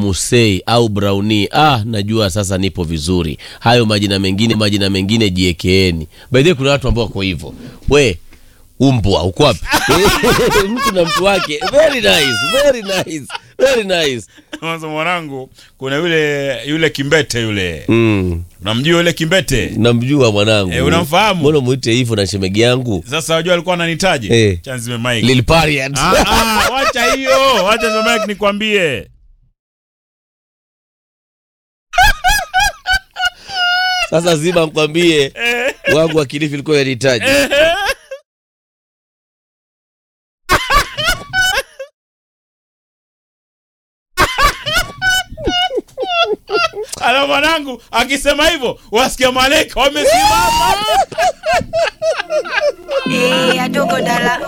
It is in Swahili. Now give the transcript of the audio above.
Musei au Brownie. Ah, najua sasa nipo vizuri. Hayo majina mengine majina mengine jiekeeni. By the way, kuna watu ambao wako hivyo. We umbwa uko wapi? mtu na mtu wake. Very nice, very nice, very nice. Sasa mwanangu, kuna yule yule Kimbete yule, Mm. unamjua yule Kimbete? Namjua mwanangu. Eh, unamfahamu? Mbona muite hivyo na shemegi yangu? Sasa wajua alikuwa ananitaje Eh. Chanzime Mike. Lil Pariat. Ah, ah, wacha hiyo, wacha Chanzime Mike nikwambie. Sasa zima mkwambie wangu wa Kilifi ilikuwa yanihitaji. Ala mwanangu akisema hivyo, wasikia malaika wamesimama. Eh, adogo dala